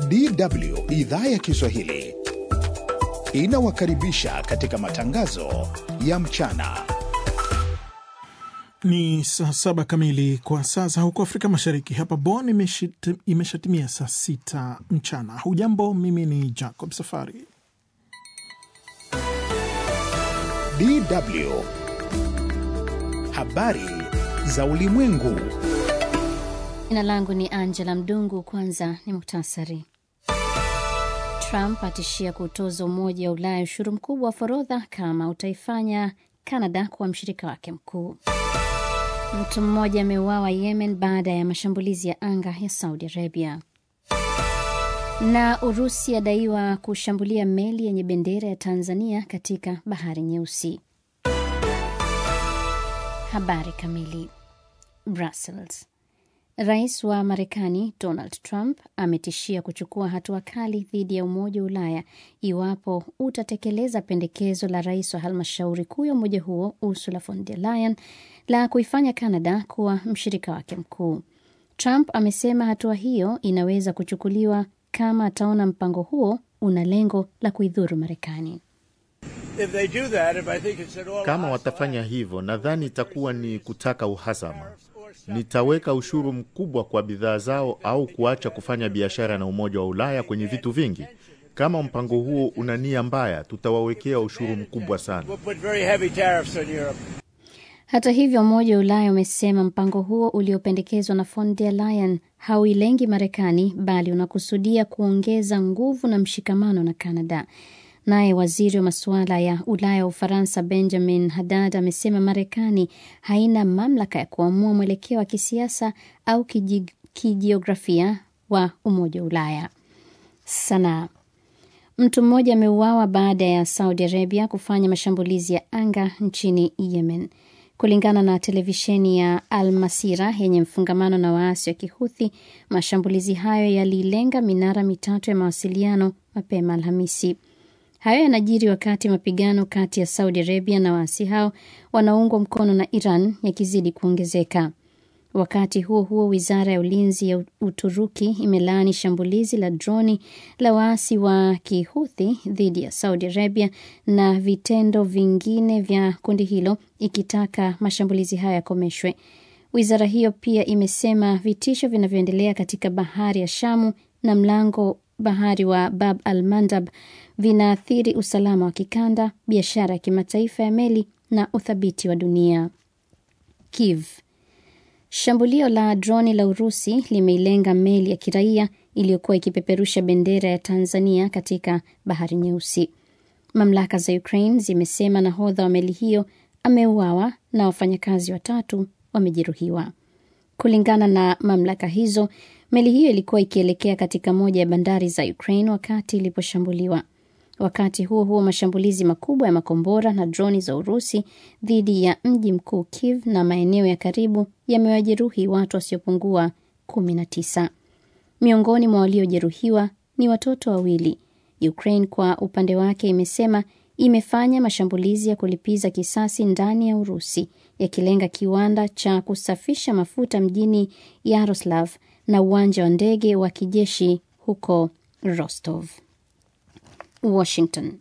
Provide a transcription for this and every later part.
DW idhaa ya Kiswahili inawakaribisha katika matangazo ya mchana. Ni saa saba kamili kwa sasa huko Afrika Mashariki. Hapa Bonn imeshatimia saa sita mchana. Hujambo, mimi ni Jacob Safari. DW habari za ulimwengu. Jina langu ni Angela Mdungu. Kwanza ni muktasari. Trump atishia kutoza Umoja wa Ulaya ushuru mkubwa wa forodha kama utaifanya Canada kuwa mshirika wake mkuu. Mtu mmoja ameuawa Yemen baada ya mashambulizi ya anga ya Saudi Arabia. Na Urusi adaiwa kushambulia meli yenye bendera ya Tanzania katika Bahari Nyeusi. Habari kamili. Brussels. Rais wa Marekani Donald Trump ametishia kuchukua hatua kali dhidi ya Umoja wa Ulaya iwapo utatekeleza pendekezo la rais wa halmashauri kuu ya umoja huo Ursula von der Leyen la kuifanya Canada kuwa mshirika wake mkuu. Trump amesema hatua hiyo inaweza kuchukuliwa kama ataona mpango huo una lengo la kuidhuru Marekani. Kama watafanya hivyo, nadhani itakuwa ni kutaka uhasama. Nitaweka ushuru mkubwa kwa bidhaa zao au kuacha kufanya biashara na Umoja wa Ulaya kwenye vitu vingi. Kama mpango huo una nia mbaya, tutawawekea ushuru mkubwa sana. Hata hivyo, Umoja wa Ulaya umesema mpango huo uliopendekezwa na von der Leyen hauilengi Marekani bali unakusudia kuongeza nguvu na mshikamano na Canada. Naye waziri wa masuala ya Ulaya wa Ufaransa Benjamin Haddad amesema Marekani haina mamlaka ya kuamua mwelekeo wa kisiasa au kijiografia wa Umoja wa Ulaya. Sanaa. Mtu mmoja ameuawa baada ya Saudi Arabia kufanya mashambulizi ya anga nchini Yemen. Kulingana na televisheni ya Al Masira yenye mfungamano na waasi wa Kihuthi, mashambulizi hayo yalilenga minara mitatu ya mawasiliano mapema Alhamisi. Hayo yanajiri wakati mapigano kati ya Saudi Arabia na waasi hao wanaoungwa mkono na Iran yakizidi kuongezeka. Wakati huo huo, wizara ya ulinzi ya Uturuki imelaani shambulizi la droni la waasi wa Kihuthi dhidi ya Saudi Arabia na vitendo vingine vya kundi hilo, ikitaka mashambulizi hayo yakomeshwe. Wizara hiyo pia imesema vitisho vinavyoendelea katika bahari ya Shamu na mlango bahari wa Bab al Mandab vinaathiri usalama wa kikanda, biashara ya kimataifa ya meli na uthabiti wa dunia. Kiev. Shambulio la droni la Urusi limeilenga meli ya kiraia iliyokuwa ikipeperusha bendera ya Tanzania katika Bahari Nyeusi. Mamlaka za Ukraine zimesema nahodha wa meli hiyo ameuawa na wafanyakazi watatu wamejeruhiwa. Kulingana na mamlaka hizo, meli hiyo ilikuwa ikielekea katika moja ya bandari za Ukraine wakati iliposhambuliwa. Wakati huo huo, mashambulizi makubwa ya makombora na droni za Urusi dhidi ya mji mkuu Kiev na maeneo ya karibu yamewajeruhi watu wasiopungua 19. Miongoni mwa waliojeruhiwa ni watoto wawili. Ukraine kwa upande wake imesema imefanya mashambulizi ya kulipiza kisasi ndani ya Urusi yakilenga kiwanda cha kusafisha mafuta mjini Yaroslav na uwanja wa ndege wa kijeshi huko Rostov. Washington.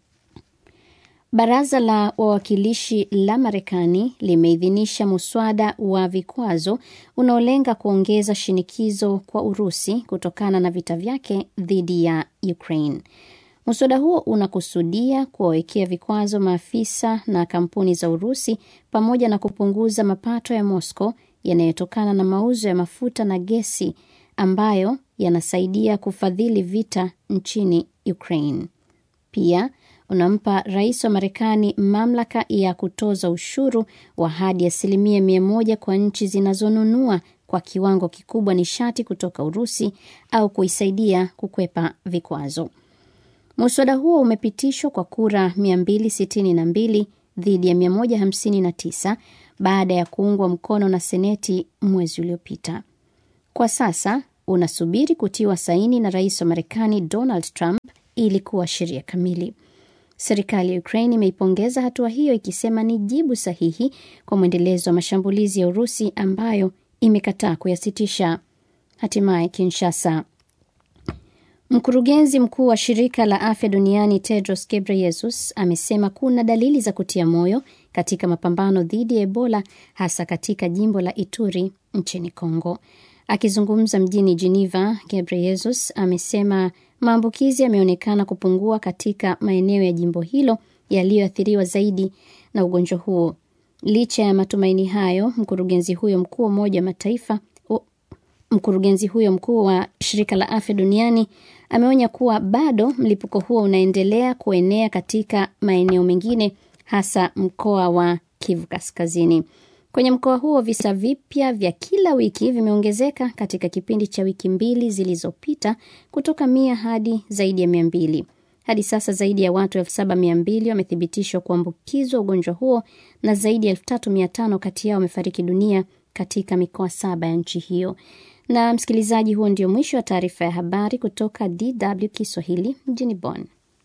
Baraza la wawakilishi la Marekani limeidhinisha muswada wa vikwazo unaolenga kuongeza shinikizo kwa Urusi kutokana na vita vyake dhidi ya Ukraine. Muswada huo unakusudia kuwawekea vikwazo maafisa na kampuni za Urusi pamoja na kupunguza mapato ya Moscow yanayotokana na mauzo ya mafuta na gesi ambayo yanasaidia kufadhili vita nchini Ukraine. Pia unampa rais wa Marekani mamlaka ya kutoza ushuru wa hadi asilimia mia moja kwa nchi zinazonunua kwa kiwango kikubwa nishati kutoka Urusi au kuisaidia kukwepa vikwazo. Muswada huo umepitishwa kwa kura 262 dhidi ya 159 baada ya kuungwa mkono na Seneti mwezi uliopita. Kwa sasa unasubiri kutiwa saini na rais wa Marekani Donald Trump ili kuwa sheria kamili. Serikali ya Ukraine imeipongeza hatua hiyo ikisema ni jibu sahihi kwa mwendelezo wa mashambulizi ya Urusi ambayo imekataa kuyasitisha. Hatimaye Kinshasa. Mkurugenzi mkuu wa shirika la afya duniani Tedros Ghebreyesus amesema kuna dalili za kutia moyo katika mapambano dhidi ya Ebola hasa katika jimbo la Ituri nchini Kongo. Akizungumza mjini Geneva, Ghebreyesus amesema maambukizi yameonekana kupungua katika maeneo ya jimbo hilo yaliyoathiriwa zaidi na ugonjwa huo. Licha ya matumaini hayo, mkurugenzi huyo mkuu wa Umoja wa Mataifa mkurugenzi huyo mkuu wa shirika la afya duniani ameonya kuwa bado mlipuko huo unaendelea kuenea katika maeneo mengine hasa mkoa wa Kivu Kaskazini. Kwenye mkoa huo visa vipya vya kila wiki vimeongezeka katika kipindi cha wiki mbili zilizopita kutoka mia hadi zaidi ya mia mbili. Hadi sasa zaidi ya watu elfu saba mia mbili wamethibitishwa kuambukizwa ugonjwa huo na zaidi ya elfu tatu mia tano kati yao wamefariki dunia katika mikoa saba ya nchi hiyo. Na msikilizaji, huo ndio mwisho wa taarifa ya habari kutoka DW Kiswahili mjini Bonn.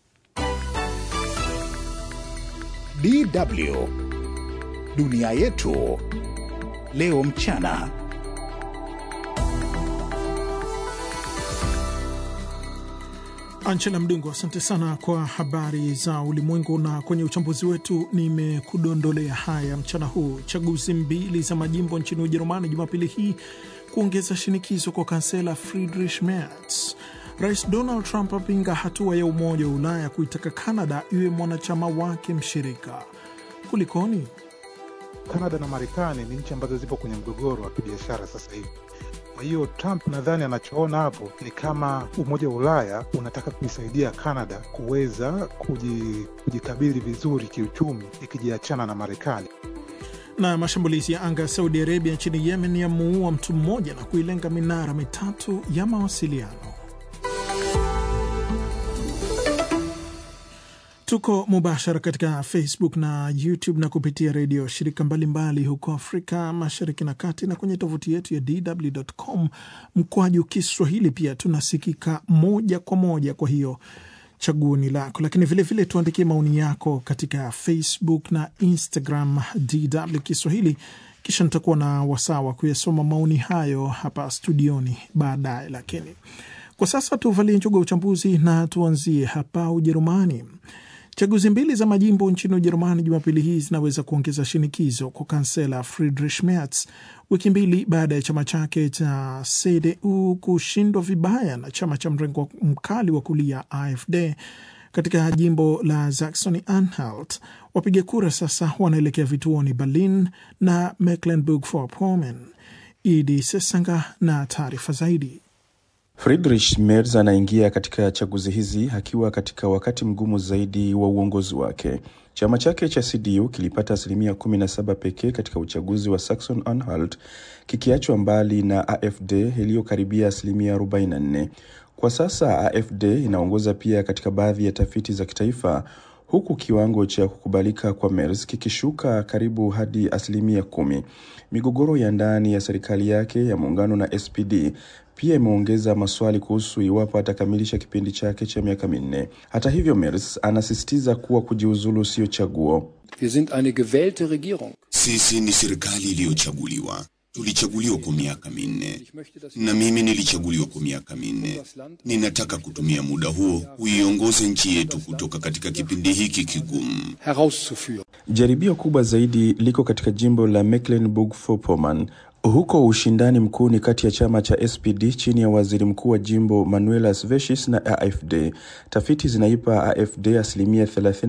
DW dunia yetu leo mchana. Angela Mdungu, asante sana kwa habari za ulimwengu. Na kwenye uchambuzi wetu nimekudondolea haya mchana huu: chaguzi mbili za majimbo nchini Ujerumani Jumapili hii kuongeza shinikizo kwa kansela Friedrich Merz. Rais Donald Trump apinga hatua ya Umoja wa Ulaya kuitaka Kanada iwe mwanachama wake mshirika. Kulikoni? Kanada na Marekani ni nchi ambazo zipo kwenye mgogoro wa kibiashara sasa hivi. Kwa hiyo Trump nadhani anachoona hapo ni kama Umoja wa Ulaya unataka kuisaidia Kanada kuweza kujikabili vizuri kiuchumi ikijiachana na Marekani. Na mashambulizi ya anga ya Saudi Arabia nchini Yemen yamuua mtu mmoja na kuilenga minara mitatu ya mawasiliano. Tuko mubashara katika Facebook na YouTube na kupitia redio shirika mbalimbali mbali huko Afrika Mashariki na Kati, na kwenye tovuti yetu ya DW.com mkwaju Kiswahili. Pia tunasikika moja kwa moja, kwa hiyo chaguoni lako, lakini vilevile tuandikie maoni yako katika Facebook na Instagram DW Kiswahili, kisha nitakuwa na wasaa wa kuyasoma maoni hayo hapa studioni baadaye. Lakini kwa sasa tuvalie njuga uchambuzi na tuanzie hapa Ujerumani. Chaguzi mbili za majimbo nchini Ujerumani Jumapili hii zinaweza kuongeza shinikizo kwa kansela Friedrich Merz wiki mbili baada ya chama chake cha CDU kushindwa vibaya na chama cha mrengo mkali wa kulia AfD katika jimbo la Saxony Anhalt. Wapiga kura sasa wanaelekea vituoni Berlin na Mecklenburg-Vorpommern. Idi Sesanga na taarifa zaidi. Friedrich Merz anaingia katika chaguzi hizi akiwa katika wakati mgumu zaidi wa uongozi wake. Chama chake cha CDU kilipata asilimia 17 pekee katika uchaguzi wa Saxon Anhalt, kikiachwa mbali na AfD iliyokaribia asilimia 44. Kwa sasa AfD inaongoza pia katika baadhi ya tafiti za kitaifa, huku kiwango cha kukubalika kwa Merz kikishuka karibu hadi asilimia kumi. Migogoro ya ndani ya serikali yake ya muungano na SPD pia imeongeza maswali kuhusu iwapo atakamilisha kipindi chake cha miaka minne. Hata hivyo, Merz anasisitiza kuwa kujiuzulu sio chaguo. Wir sind eine gewählte Regierung. Sisi ni serikali iliyochaguliwa. Tulichaguliwa kwa miaka minne na mimi nilichaguliwa kwa miaka minne. Ninataka kutumia muda huo kuiongoza nchi yetu kutoka katika kipindi hiki kigumu. herauszuführen. Jaribio kubwa zaidi liko katika jimbo la Mecklenburg-Vorpommern. Huko ushindani mkuu ni kati ya chama cha SPD chini ya waziri mkuu wa jimbo Manuela Sveshis na AfD. Tafiti zinaipa AfD asilimia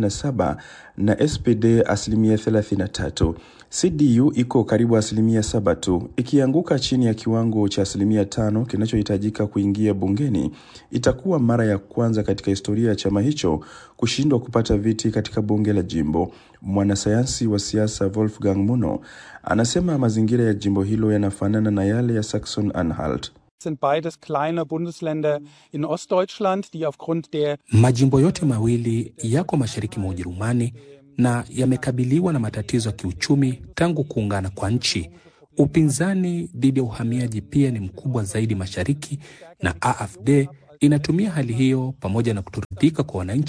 37 na SPD asilimia 33. CDU iko karibu asilimia saba tu. Ikianguka chini ya kiwango cha asilimia tano kinachohitajika kuingia bungeni, itakuwa mara ya kwanza katika historia ya chama hicho kushindwa kupata viti katika bunge la jimbo. Mwanasayansi wa siasa Wolfgang Muno anasema mazingira ya jimbo hilo yanafanana na yale ya Saxon Anhalt. sind beides kleine Bundesländer in Ostdeutschland, die aufgrund der Majimbo yote mawili yako mashariki mwa Ujerumani na yamekabiliwa na matatizo ya kiuchumi tangu kuungana kwa nchi. Upinzani dhidi ya uhamiaji pia ni mkubwa zaidi mashariki, na AfD inatumia hali hiyo pamoja na kutoridhika kwa wananchi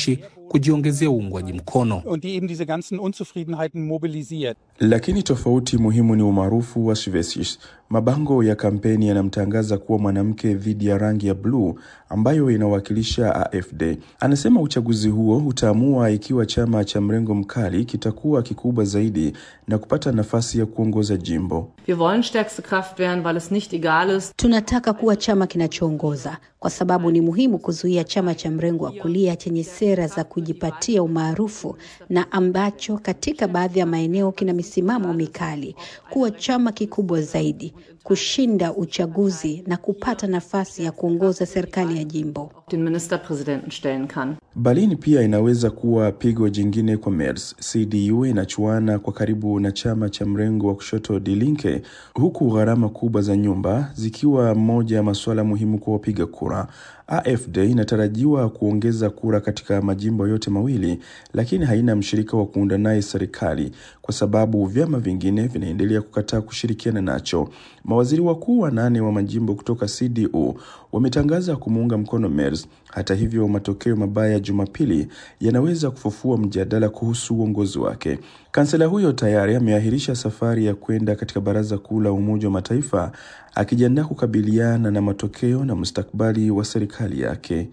kujiongezea uungwaji mkono. und die eben diese ganzen Unzufriedenheiten mobilisiert. Lakini tofauti muhimu ni umaarufu wa Svesic. Mabango ya kampeni yanamtangaza kuwa mwanamke dhidi ya rangi ya bluu ambayo inawakilisha AfD. Anasema uchaguzi huo utaamua ikiwa chama cha mrengo mkali kitakuwa kikubwa zaidi na kupata nafasi ya kuongoza jimbo. Wir wollen stärkste Kraft werden, weil es nicht egal ist. Tunataka kuwa chama kinachoongoza kwa sababu ni muhimu kuzuia chama cha mrengo wa kulia chenye sera za kujipatia umaarufu na ambacho katika baadhi ya maeneo kina misimamo mikali, kuwa chama kikubwa zaidi, kushinda uchaguzi na kupata nafasi ya kuongoza serikali ya jimbo. Den Ministerpräsidenten stellen kann. Berlin pia inaweza kuwa pigo jingine kwa Merz. CDU inachuana kwa karibu na chama cha mrengo wa kushoto Die Linke, huku gharama kubwa za nyumba zikiwa moja ya masuala muhimu kwa wapiga kura. AfD inatarajiwa kuongeza kura katika majimbo yote mawili, lakini haina mshirika wa kuunda naye serikali kwa sababu vyama vingine vinaendelea kukataa kushirikiana nacho. Mawaziri wakuu wanane wa majimbo kutoka CDU wametangaza kumuunga mkono Merz. Hata hivyo, matokeo mabaya Jumapili yanaweza kufufua mjadala kuhusu uongozi wake. Kansela huyo tayari ameahirisha safari ya kwenda katika Baraza Kuu la Umoja wa Mataifa akijiandaa kukabiliana na matokeo na mustakabali wa serikali yake.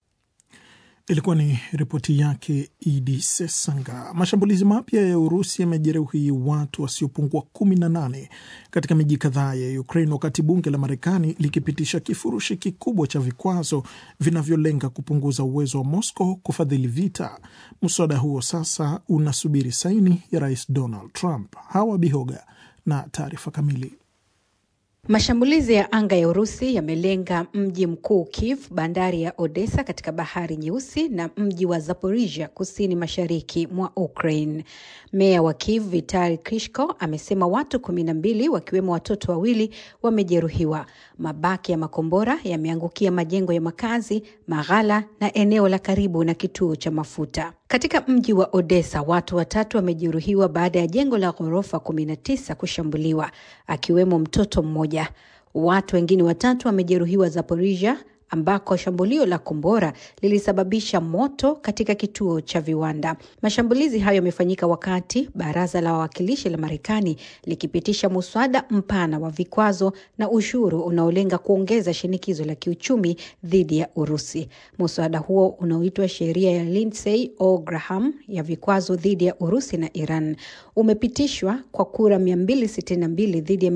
Ilikuwa ni ripoti yake Idi Sesanga. Mashambulizi mapya ya Urusi yamejeruhi watu wasiopungua kumi na nane katika miji kadhaa ya Ukraine, wakati bunge la Marekani likipitisha kifurushi kikubwa cha vikwazo vinavyolenga kupunguza uwezo wa Moscow kufadhili vita. Mswada huo sasa unasubiri saini ya Rais Donald Trump. Hawa Bihoga na taarifa kamili. Mashambulizi ya anga ya Urusi yamelenga mji mkuu Kiev, bandari ya Odessa katika bahari Nyeusi na mji wa Zaporizhia kusini mashariki mwa Ukraine. Meya wa Kiev Vitali Klitschko amesema watu kumi na mbili wakiwemo watoto wawili wamejeruhiwa. Mabaki ya makombora yameangukia majengo ya makazi, maghala na eneo la karibu na kituo cha mafuta. Katika mji wa Odessa watu watatu wamejeruhiwa baada ya jengo la ghorofa 19 kushambuliwa akiwemo mtoto mmoja. Watu wengine watatu wamejeruhiwa Zaporizhia ambako shambulio la kombora lilisababisha moto katika kituo cha viwanda. Mashambulizi hayo yamefanyika wakati baraza la wawakilishi la Marekani likipitisha muswada mpana wa vikwazo na ushuru unaolenga kuongeza shinikizo la kiuchumi dhidi ya Urusi. Muswada huo unaoitwa sheria ya Lindsey o Graham ya vikwazo dhidi ya Urusi na Iran umepitishwa kwa kura 262 dhidi ya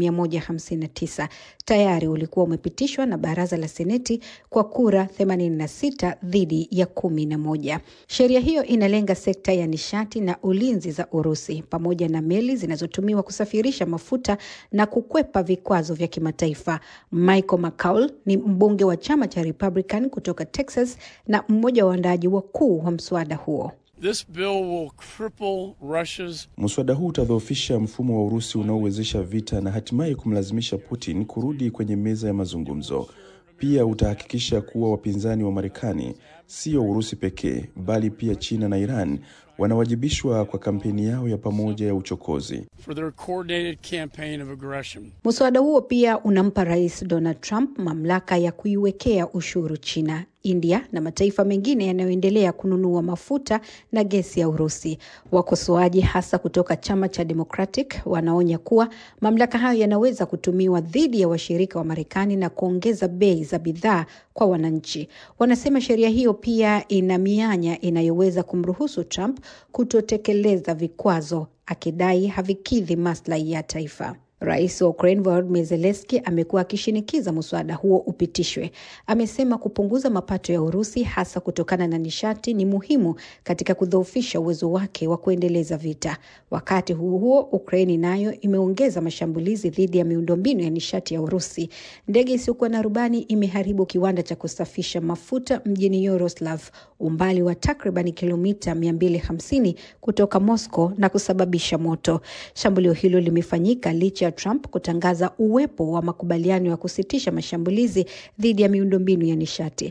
159. Tayari ulikuwa umepitishwa na baraza la Seneti kwa kura 86 dhidi ya kumi na moja. Sheria hiyo inalenga sekta ya nishati na ulinzi za Urusi pamoja na meli zinazotumiwa kusafirisha mafuta na kukwepa vikwazo vya kimataifa. Michael McCaul ni mbunge wa chama cha Republican kutoka Texas na mmoja wa waandaaji wakuu wa mswada huo. This bill will cripple Russia's... Mswada huu utadhoofisha mfumo wa Urusi unaowezesha vita na hatimaye kumlazimisha Putin kurudi kwenye meza ya mazungumzo. Pia utahakikisha kuwa wapinzani wa Marekani, sio Urusi pekee, bali pia China na Iran wanawajibishwa kwa kampeni yao ya pamoja ya uchokozi. for their coordinated campaign of aggression. Muswada huo pia unampa Rais Donald Trump mamlaka ya kuiwekea ushuru China, India na mataifa mengine yanayoendelea kununua mafuta na gesi ya Urusi. Wakosoaji hasa kutoka chama cha Democratic wanaonya kuwa mamlaka hayo yanaweza kutumiwa dhidi ya washirika wa Marekani na kuongeza bei za bidhaa kwa wananchi. Wanasema sheria hiyo pia ina mianya inayoweza kumruhusu Trump kutotekeleza vikwazo, akidai havikidhi maslahi ya taifa. Rais wa Ukraine Volodymyr Zelensky amekuwa akishinikiza mswada huo upitishwe. Amesema kupunguza mapato ya Urusi hasa kutokana na nishati ni muhimu katika kudhoofisha uwezo wake wa kuendeleza vita. Wakati huo huo, Ukraini nayo imeongeza mashambulizi dhidi ya miundombinu ya nishati ya Urusi. Ndege isiyokuwa na rubani imeharibu kiwanda cha kusafisha mafuta mjini Yoroslav, umbali wa takriban kilomita 250 kutoka Moscow na kusababisha moto. Shambulio hilo limefanyika licha ya Trump kutangaza uwepo wa makubaliano ya kusitisha mashambulizi dhidi ya miundombinu ya nishati.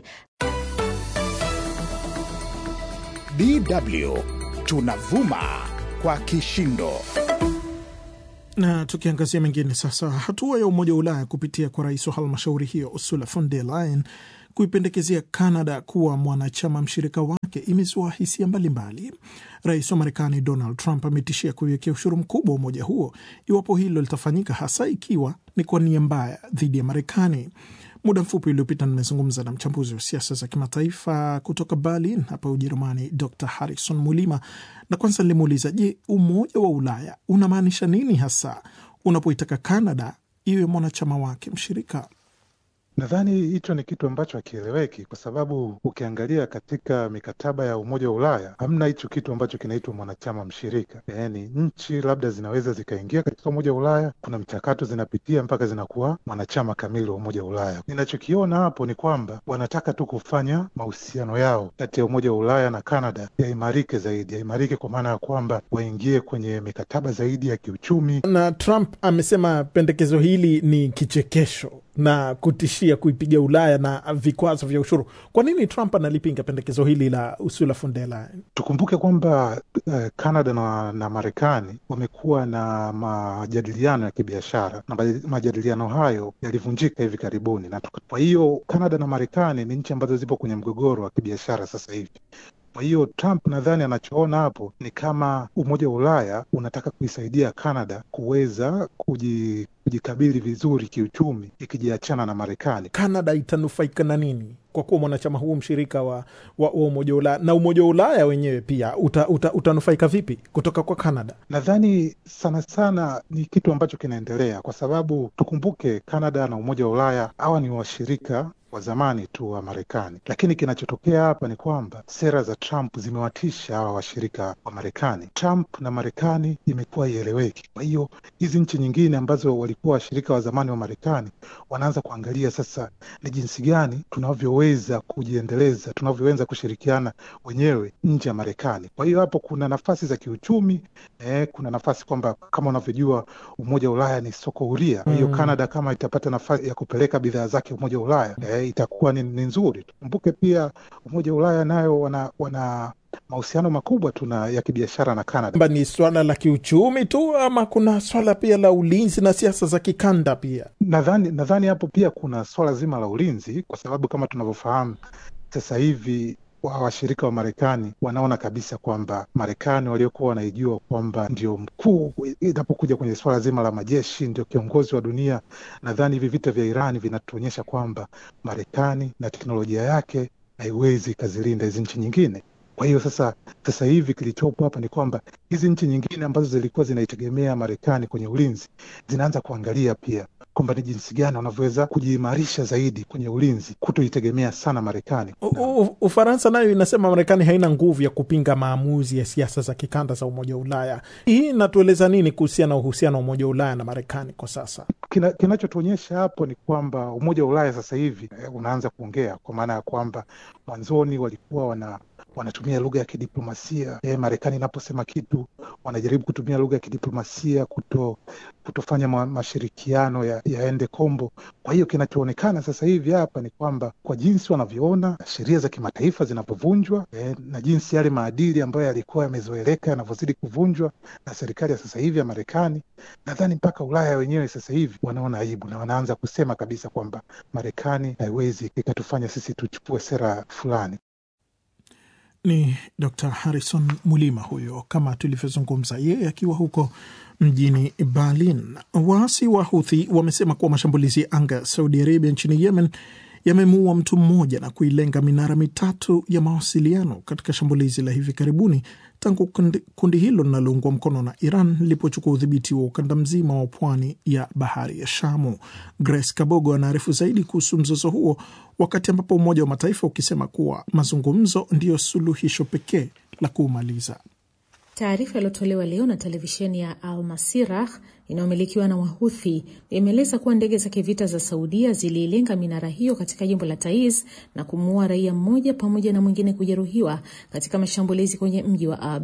DW tunavuma kwa kishindo. Na tukiangazia mengine sasa, hatua ya Umoja wa Ulaya kupitia kwa rais wa halmashauri hiyo Ursula von der Leyen kuipendekezea Canada kuwa mwanachama mshirika wake imezua hisia mbalimbali. Rais wa Marekani Donald Trump ametishia kuiwekea ushuru mkubwa wa umoja huo iwapo hilo litafanyika, hasa ikiwa ni kwa nia mbaya dhidi ya Marekani. Muda mfupi uliopita nimezungumza na mchambuzi wa siasa za kimataifa kutoka Berlin hapa Ujerumani, Dr Harrison Mulima, na kwanza nilimuuliza, je, umoja wa Ulaya unamaanisha nini hasa unapoitaka Canada iwe mwanachama wake mshirika? Nadhani hicho ni kitu ambacho hakieleweki, kwa sababu ukiangalia katika mikataba ya Umoja wa Ulaya hamna hicho kitu ambacho kinaitwa mwanachama mshirika. Yaani nchi labda zinaweza zikaingia katika Umoja wa Ulaya, kuna mchakato zinapitia mpaka zinakuwa mwanachama kamili wa Umoja wa Ulaya. Ninachokiona hapo ni kwamba wanataka tu kufanya mahusiano yao kati ya Umoja wa Ulaya na Canada yaimarike zaidi, yaimarike kwa maana ya kwamba waingie kwenye mikataba zaidi ya kiuchumi. Na Trump amesema pendekezo hili ni kichekesho na kutishia kuipiga Ulaya na vikwazo vya ushuru. Kwa nini Trump analipinga pendekezo hili la Ursula von der Leyen? Tukumbuke kwamba uh, Canada na, na Marekani wamekuwa na majadiliano ya kibiashara na majadiliano hayo yalivunjika hivi karibuni, na kwa hiyo Canada na Marekani ni nchi ambazo zipo kwenye mgogoro wa kibiashara sasa hivi. Kwa hiyo Trump nadhani anachoona hapo ni kama Umoja wa Ulaya unataka kuisaidia Canada kuweza kuji, kujikabili vizuri kiuchumi ikijiachana na Marekani. Canada itanufaika na nini kwa kuwa mwanachama huu mshirika wa, wa, wa Umoja wa Ulaya na Umoja wa Ulaya wenyewe pia uta, uta, utanufaika vipi kutoka kwa Canada? Nadhani sana sana ni kitu ambacho kinaendelea, kwa sababu tukumbuke Canada na Umoja wa Ulaya hawa ni washirika wa zamani tu wa Marekani, lakini kinachotokea hapa ni kwamba sera za Trump zimewatisha hawa washirika wa Marekani. Trump na Marekani imekuwa ieleweki. Kwa hiyo hizi nchi nyingine ambazo walikuwa washirika wa zamani wa Marekani wanaanza kuangalia sasa ni jinsi gani tunavyoweza kujiendeleza, tunavyoweza kushirikiana wenyewe nje ya Marekani. Kwa hiyo hapo kuna nafasi za kiuchumi eh, kuna nafasi kwamba kama unavyojua Umoja wa Ulaya ni soko huria. Kwa hiyo Mm. Canada kama itapata nafasi ya kupeleka bidhaa zake Umoja wa Ulaya eh, itakuwa ni, ni nzuri. Tukumbuke pia Umoja wa Ulaya nayo wana, wana mahusiano makubwa tu na ya kibiashara na Canada. Kwamba ni swala la kiuchumi tu ama kuna swala pia la ulinzi na siasa za kikanda pia? Nadhani nadhani hapo pia kuna swala zima la ulinzi, kwa sababu kama tunavyofahamu sasa hivi wa washirika wa Marekani wanaona kabisa kwamba Marekani waliokuwa wanaijua kwamba ndio mkuu inapokuja kwenye swala zima la majeshi, ndio kiongozi wa dunia. Nadhani hivi vita vya Irani vinatuonyesha kwamba Marekani na teknolojia yake haiwezi ikazilinda hizi nchi nyingine. Kwa hiyo sasa sasa hivi kilichopo hapa ni kwamba hizi nchi nyingine ambazo zilikuwa zinaitegemea Marekani kwenye ulinzi zinaanza kuangalia pia kwamba ni jinsi gani wanavyoweza kujiimarisha zaidi kwenye ulinzi, kutoitegemea sana Marekani. U- u- Ufaransa nayo inasema Marekani haina nguvu ya kupinga maamuzi ya siasa za kikanda za Umoja wa Ulaya. Hii inatueleza nini kuhusiana na uhusiano wa Umoja wa Ulaya na Marekani kwa sasa? Kina, kinachotuonyesha hapo ni kwamba Umoja wa Ulaya sasa hivi eh, unaanza kuongea kwa maana ya kwamba mwanzoni walikuwa wana wanatumia lugha ya kidiplomasia eh, Marekani inaposema kitu wanajaribu kutumia lugha ya kidiplomasia kuto kutofanya ma, mashirikiano ya, yaende kombo. Kwa hiyo kinachoonekana sasa hivi hapa ni kwamba kwa jinsi wanavyoona sheria za kimataifa zinapovunjwa eh, na jinsi yale maadili ambayo yalikuwa yamezoeleka yanavyozidi kuvunjwa na serikali ya sasa hivi ya Marekani, nadhani mpaka Ulaya wenyewe sasa hivi wanaona aibu na wanaanza kusema kabisa kwamba Marekani haiwezi ikatufanya sisi tuchukue sera fulani. Ni Dr Harrison Mulima huyo, kama tulivyozungumza, yeye akiwa huko mjini Berlin. Waasi wa Huthi wamesema kuwa mashambulizi ya anga ya Saudi Arabia nchini Yemen yamemuua mtu mmoja na kuilenga minara mitatu ya mawasiliano katika shambulizi la hivi karibuni tangu kundi, kundi hilo linaloungwa mkono na Iran lilipochukua udhibiti wa ukanda mzima wa pwani ya bahari ya Shamu. Grace Kabogo anaarifu zaidi kuhusu mzozo huo, wakati ambapo Umoja wa Mataifa ukisema kuwa mazungumzo ndiyo suluhisho pekee la kuumaliza. Taarifa iliyotolewa leo na televisheni ya Al Masirah inayomilikiwa na Wahuthi imeeleza kuwa ndege za kivita za Saudia ziliilenga minara hiyo katika jimbo la Taiz na kumuua raia mmoja pamoja na mwingine kujeruhiwa katika mashambulizi kwenye mji wa Abs.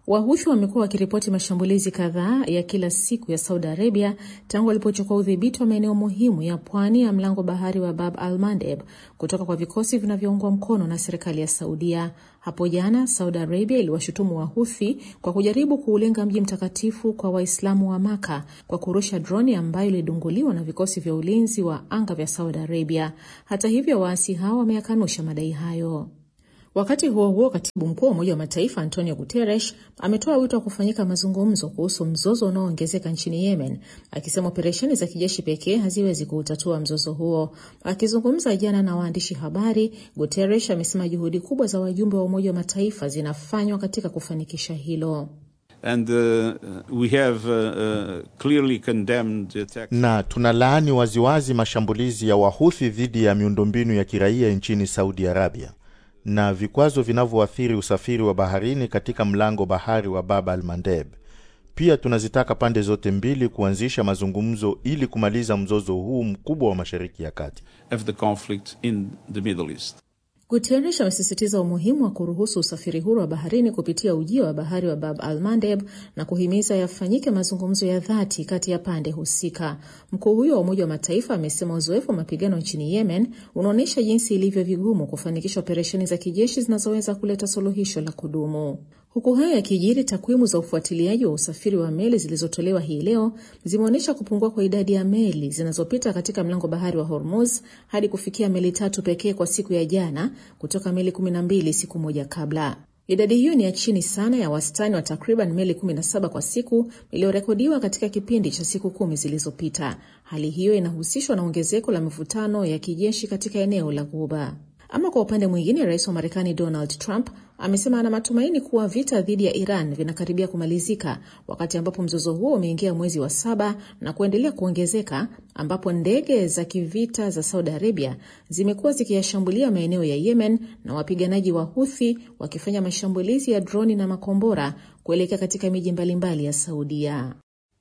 Wahuthi wamekuwa wakiripoti mashambulizi kadhaa ya kila siku ya Saudi Arabia tangu walipochukua udhibiti wa maeneo muhimu ya pwani ya mlango bahari wa Bab al Mandeb kutoka kwa vikosi vinavyoungwa mkono na serikali ya Saudia. Hapo jana Saudi Arabia iliwashutumu Wahuthi kwa kujaribu kuulenga mji mtakatifu kwa Waislamu wa Maka kwa kurusha droni ambayo ilidunguliwa na vikosi vya ulinzi wa anga vya Saudi Arabia. Hata hivyo, waasi hao wameyakanusha madai hayo. Wakati huo huo, katibu mkuu wa Umoja wa Mataifa Antonio Guterres ametoa wito wa kufanyika mazungumzo kuhusu mzozo unaoongezeka nchini Yemen, akisema operesheni za kijeshi pekee haziwezi kuutatua mzozo huo. Akizungumza jana na waandishi habari, Guterres amesema juhudi kubwa za wajumbe wa Umoja wa Mataifa zinafanywa katika kufanikisha hilo. And, uh, we have, uh, clearly condemned the attack. Na tunalaani waziwazi mashambulizi ya Wahuthi dhidi ya miundombinu ya kiraia nchini Saudi Arabia na vikwazo vinavyoathiri usafiri wa baharini katika mlango bahari wa Bab al Mandeb. Pia tunazitaka pande zote mbili kuanzisha mazungumzo ili kumaliza mzozo huu mkubwa wa Mashariki ya Kati. Of the conflict in the Middle East. Guterres amesisitiza umuhimu wa kuruhusu usafiri huru wa baharini kupitia ujio wa bahari wa Bab al Mandeb na kuhimiza yafanyike mazungumzo ya dhati kati ya pande husika. Mkuu huyo wa Umoja wa Mataifa amesema uzoefu wa mapigano nchini Yemen unaonyesha jinsi ilivyo vigumu kufanikisha operesheni za kijeshi zinazoweza kuleta suluhisho la kudumu. Huku hayo yakijiri, takwimu za ufuatiliaji wa usafiri wa meli zilizotolewa hii leo zimeonyesha kupungua kwa idadi ya meli zinazopita katika mlango bahari wa Hormuz hadi kufikia meli tatu pekee kwa siku ya jana kutoka meli 12 siku moja kabla. Idadi hiyo ni ya chini sana ya wastani wa takriban meli 17 kwa siku iliyorekodiwa katika kipindi cha siku kumi zilizopita. Hali hiyo inahusishwa na ongezeko la mivutano ya kijeshi katika eneo la Ghuba. Ama kwa upande mwingine, rais wa Marekani Donald Trump amesema ana matumaini kuwa vita dhidi ya Iran vinakaribia kumalizika, wakati ambapo mzozo huo umeingia mwezi wa saba na kuendelea kuongezeka, ambapo ndege za kivita za Saudi Arabia zimekuwa zikiyashambulia maeneo ya Yemen na wapiganaji wa Huthi wakifanya mashambulizi ya droni na makombora kuelekea katika miji mbalimbali ya Saudia.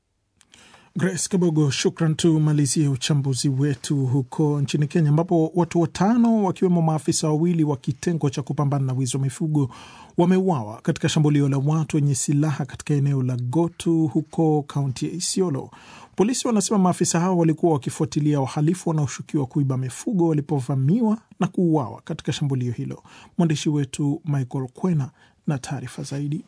Grace Kabogo, shukran. Tumalizie uchambuzi wetu huko nchini Kenya, ambapo watu watano wakiwemo maafisa wawili wa kitengo cha kupambana na wizi wa mifugo wameuawa katika shambulio la watu wenye silaha katika eneo la Gotu huko kaunti ya Isiolo. Polisi wanasema maafisa hao walikuwa wakifuatilia wahalifu wanaoshukiwa kuiba mifugo walipovamiwa na kuuawa katika shambulio hilo. Mwandishi wetu Michael Kwena na taarifa zaidi.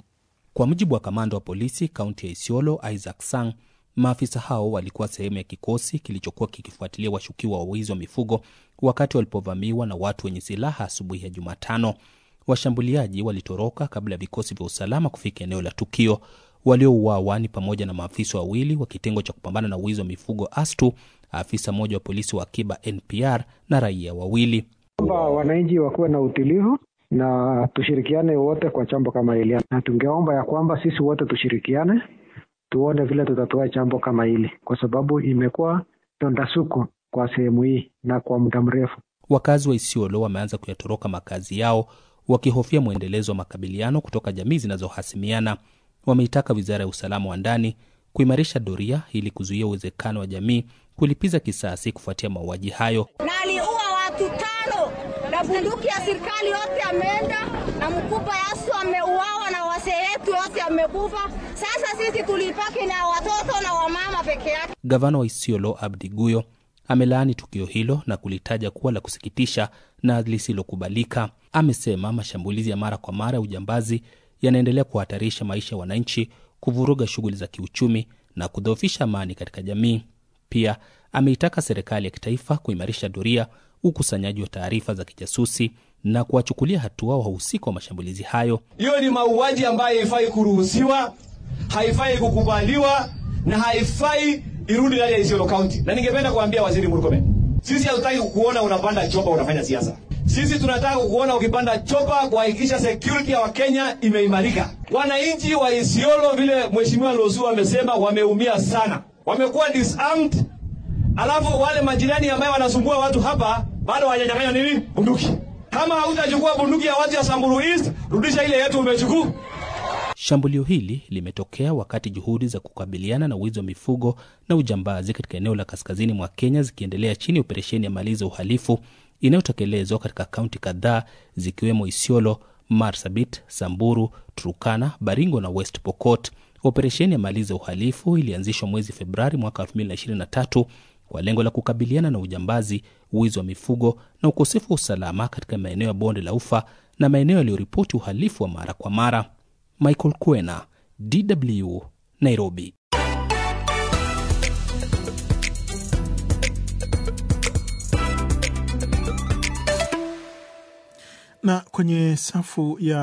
Kwa mujibu wa kamanda wa polisi kaunti ya Isiolo Isaac Sang, maafisa hao walikuwa sehemu ya kikosi kilichokuwa kikifuatilia washukiwa wa wizi wa mifugo wakati walipovamiwa na watu wenye silaha asubuhi ya Jumatano. Washambuliaji walitoroka kabla ya vikosi vya usalama kufika eneo la tukio. Waliouawa ni pamoja na maafisa wawili wa kitengo cha kupambana na wizi wa mifugo ASTU, afisa mmoja wa polisi wa akiba NPR na raia wawili. Kwamba wananchi wakuwe na utulivu na tushirikiane wote kwa jambo kama hili, na tungeomba ya kwamba sisi wote tushirikiane tuone vile tutatoa jambo kama hili, kwa sababu imekuwa donda suku kwa sehemu hii na kwa muda mrefu. Wakazi wa Isiolo wameanza kuyatoroka makazi yao wakihofia mwendelezo wa makabiliano kutoka jamii zinazohasimiana. Wameitaka wizara ya usalama wa ndani kuimarisha doria ili kuzuia uwezekano wa jamii kulipiza kisasi kufuatia mauaji hayo. na aliua watu tano na bunduki ya serikali yote ameenda na mkubwa yasu ameuawa na wasee yetu yote amekufa. Sasa sisi tulipaki na watoto na wamama peke yake. Gavana wa Isiolo Abdi Guyo amelaani tukio hilo na kulitaja kuwa la kusikitisha na lisilokubalika. Amesema mashambulizi ya mara kwa mara ya ujambazi yanaendelea kuhatarisha maisha ya wananchi, kuvuruga shughuli za kiuchumi na kudhoofisha amani katika jamii. Pia ameitaka serikali ya kitaifa kuimarisha doria, ukusanyaji wa taarifa za kijasusi na kuwachukulia hatua wahusika wa mashambulizi hayo. Hiyo ni mauaji ambayo haifai kuruhusiwa, haifai kukubaliwa na haifai irudi ndani ya Isiolo County. Na ningependa kuambia Waziri Murkomen, sisi hatutaki kukuona unapanda chopa unafanya siasa. Sisi tunataka kukuona ukipanda chopa kuhakikisha security ya Wakenya imeimarika. Wananchi wa Isiolo, vile Mheshimiwa Losu amesema, wameumia sana, wamekuwa disarmed, alafu wale majirani ambayo wanasumbua watu hapa bado hawajanyang'anywa nini bunduki. Kama hautachukua bunduki ya watu ya Samburu East, rudisha ile yetu umechukua. Shambulio hili limetokea wakati juhudi za kukabiliana na wizi wa mifugo na ujambazi katika eneo la kaskazini mwa Kenya zikiendelea chini ya operesheni ya maliza uhalifu inayotekelezwa katika kaunti kadhaa zikiwemo Isiolo, Marsabit, Samburu, Turkana, Baringo na West Pokot. Operesheni ya Maliza Uhalifu ilianzishwa mwezi Februari mwaka 2023 kwa lengo la kukabiliana na ujambazi, wizi wa mifugo na ukosefu wa usalama katika maeneo ya bonde la Ufa na maeneo yaliyoripoti uhalifu wa mara kwa mara. Michael Kwena, DW, Nairobi. na kwenye safu ya